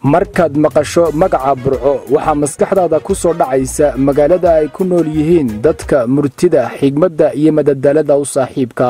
markaad maqasho magaca burco waxaa maskaxdaada ku soo dhacaysa magaalada ay ku nool yihiin dadka murtida xigmadda iyo madadaalada u saaxiibka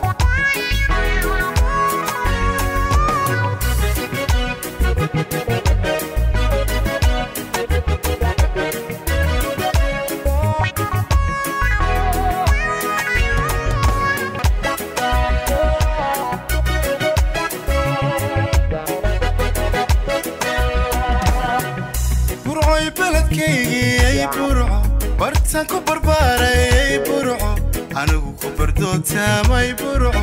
burcoy beledkaygii burco bartan ku barbaaray burco anigu ku bardootaamay burco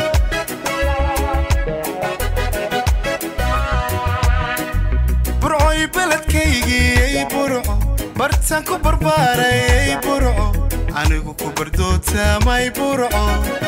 burcoy beledkaygii burco bartan ku barbaaray burco anigu ku bardootaamay burco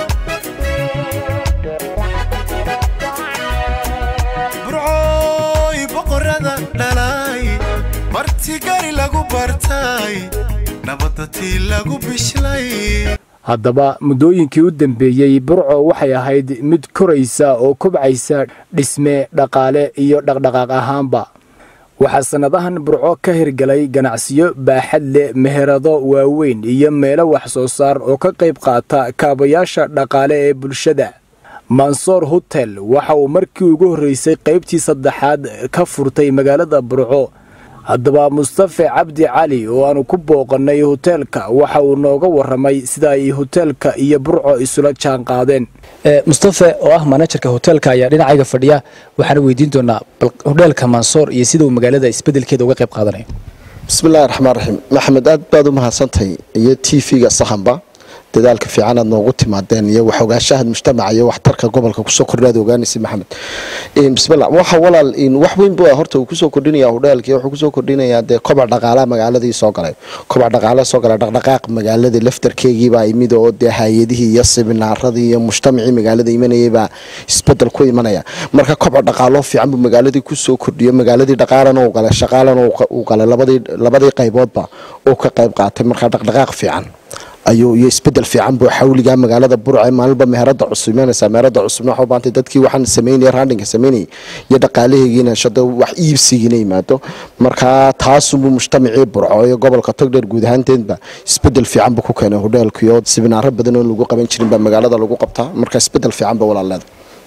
burcooy boqorada dhalay barti gari lagu bartay nabadda tii lagu bishlay haddaba muddooyinkii u dambeeyey burco waxay ahayd mid koraysa oo kobcaysa dhisme dhaqaale iyo dhaqdhaqaaq ahaanba waxaa sannadahan burco ka hirgalay ganacsiyo baaxad leh meherado waaweyn iyo meelo wax soo saar oo ka qayb qaata kaabayaasha dhaqaale ee bulshada mansoor hotel waxa uu markii ugu horreysay qaybtii saddexaad ka furtay magaalada burco haddaba mustafe cabdi cali oo aanu ku booqannay hoteelka waxa uu nooga warramay sida ay hoteelka iyo burco isula jaan qaadeen mustafe oo ah manajerka hoteelka ayaa dhinacayga fadhiya waxaana weydiin doonaa bal hodheelka mansoor iyo sida uu magaalada isbedelkeeda uga qayb qaadanayo bismillahi raxmaan raxiim maxamed aad baad u mahadsantahay iyo t v-ga sahanba dadaalka fiican aad noogu timaadeen iyo wax ogaanshaha mujtamaca iyo waxtarka gobolka kusoo kordhaad ogaanaysa maxamed bismillah waxa walaal wax weyn bu horta uu kusoo kordhinaya hodheelkii wuxuu kusoo kordhinayaa dee kobac dhaqaalaha magaaladii soo galay kobac dhaqaalaha soo galay dhaqdhaqaaq magaaladii laftarkeegiibaa imid oo dee hay-adihii iyo siminaaradii iyo mujtamacii magaalada imanayaybaa isbedel ku imanaya marka kobac dhaqaalo fiican buu magaaladii kusoo kordhiyo magaaladii dhaqaalana uu galay shaqaalana uu galay labadii qayboodba uu ka qayb qaatay marka dhaqdhaqaaq fiican ayuu iyo isbedel fiican buu xawliga magaalada burce maalinba meherada cusub imanaysaa meherada cusubna waxaa u baantay dadkii waxaan sameynaya raandhinka sameynayay iyo dhaqaalaheegiina shada wax iibsigiina yimaado marka taasunbuu mujtamacii burco iyo gobolka togdheer guud ahaanteedba isbedel fiican buu ku keenay hodheelkiyo sibinaaro badan oo lagu qaban jirin baa magaalada lagu qabtaa marka isbedel fiican ba walaaleeda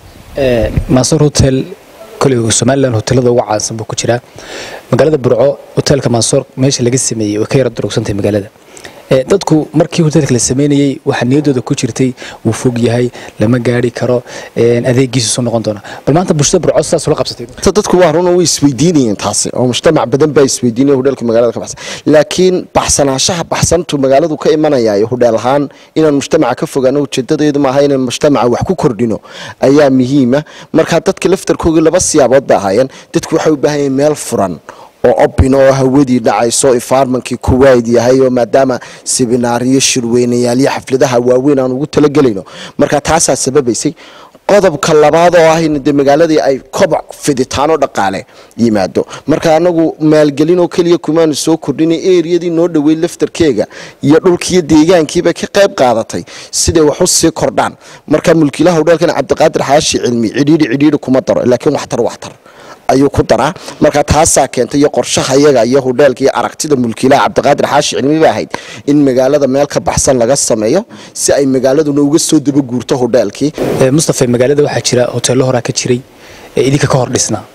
mansoor hotel koley somalilan hotelada uga caansan buu ku jiraa magaalada burco hoteelka mansoor meesha laga sameeyey way ka yara durugsantahay magaalada dadku markii hoteelka la sameynayey waxaa niyaddooda ku jirtay wuu fog yahay lama gaari karo adeegiisu soo noqon doona bal maanta bulshada burco sidaas ula qabsatay dadku waa run way isweydiinayeen taasi oo mujtamac badan baa isweydiinaya hodheelka magaalada ka baxsan laakiin baxsanaanshaha baxsantu magaaladu ka imanaya iyo hodheel ahaan inaan mujtamaca ka fogaano ujeedadeedu maaha inaan mujtamaca wax ku kordhino ayaa muhiima marka dadka laftarkoogii laba siyaabood ba ahaayeen dadku waxay u baahan yihiin meel furan oo obin oo hawadii dhacayso environmentkii kuwait yahay oo maadaama sibinaariyo shirweynayaal iyo xafladaha waaweyn aan ugu talagelayno marka taasaa sababaysay qodobka labaad oo ah in dee magaaladii ay kobac fiditaano dhaqaale yimaado marka anagu maalgelin oo keliya kumaanu soo kordhinay eriyadii noo dhowey laftarkeega iyo dhulkiiyo deegaankiiba ka qayb qaadatay siday wax u sii kordhaan marka mulkiilaha hodheelkan cabdiqaadir xaashi cilmi cidhiidhi cidhiidhi kuma daro laakiin waxtar waxtar ayuu ku daraa marka taasaa keentay iyo qorshaha iyaga iyo hodheelka iyo aragtida mulkiilaha cabdiqaadir xaashi cilmi ba ahayd in magaalada meel ka baxsan laga sameeyo si ay magaaladuna uga soo dabaguurto hodheelkii mustafe magaalada waxaa jira hoteello horaa ka jiray ee idinka ka hor dhisnaa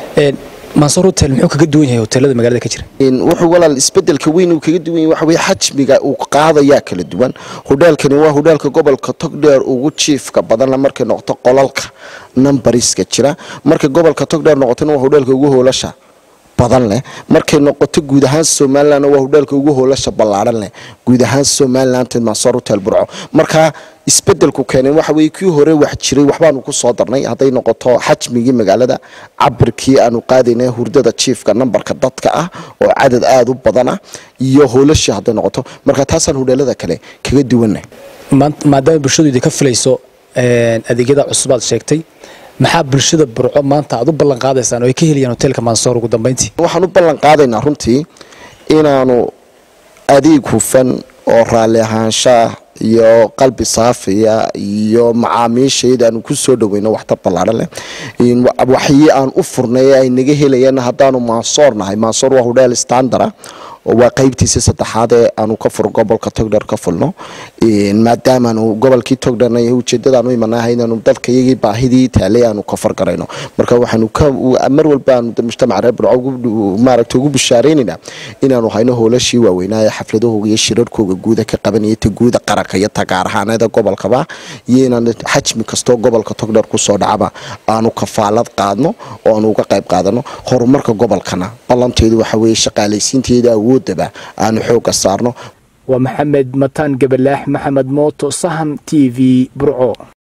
mansoor hotel muxuu kaga duwan yahay hoteelada magaalada ka jira wuxuu walaal isbedelka weyn uu kaga duwan yahay waxa weye xajmiga uu qaadayaa kala duwan hodheelkani waa hodheelka gobolka togdheer ugu jiifka badanna markay noqoto qolalka numbariska jira markay gobolka togdheer noqotona waa hodheelka ugu hoolasha badan leh markay noqoto guud ahaan somalilan waa hodheelka ugu hoolasha ballaaran leh guud ahaan somaliland mansoor hotel burco marka isbedelku keeneen waxa weye kii hore wax jiray waxbaanu ku soo darnay hadday noqoto xajmigii magaalada cabirkii aanu qaadayna hurdada jiifka nambarka dadka ah oo cadad aada u badan ah iyo hoolashii hadday noqoto marka taasaan hodheelada kale kaga duwanay maadaama bulshadu idinka filayso adeegyada cusub aad sheegtay maxaa bulshada burco maanta aad u ballan qaadaysaan oo ay ka helayaan hoteelka mansoor ugu dambeyntii waxaan u ballan qaadaynaa runtii inaanu adeeg hufan oo raalli ahaanshaah iyo qalbi saafiya iyo macaamiishayda aanu ku soo dhaweyno waxtar ballaadhan leh waxyi aan u furnay ay naga helayeen haddaanu maasoor nahay maasoor waa hudheel standara waa qeybtiisa saddexaad ee aanu ka fur gobolka togdher ka fulno maadaamaanu gobolkii togdherna ujeedadaanu imanahay inaanu dadka iyagii baahidii taalay aanu ka fargarayno marka waxaanu mar walba aanu mujtamaca reer burco maaragta ugu bishaareynayna inaanu hayno hoolashii waaweynaa ee xafladahooga iyo shirarkooga guuda ka qabanaya ta guuda qaranka iyo ta gaar ahaaneeda gobolkaba iyo inaan xajmi kastoo gobolka togdher kusoo dhacaba aanu kafaalad qaadno oo aanu uga qayb qaadano horumarka gobolkana ballanteedu waxa weeye shaqaalaysiinteeda awoodaba aanu xooga saarno waa maxamed mataan gabalaax maxamed mooto sahan t v burco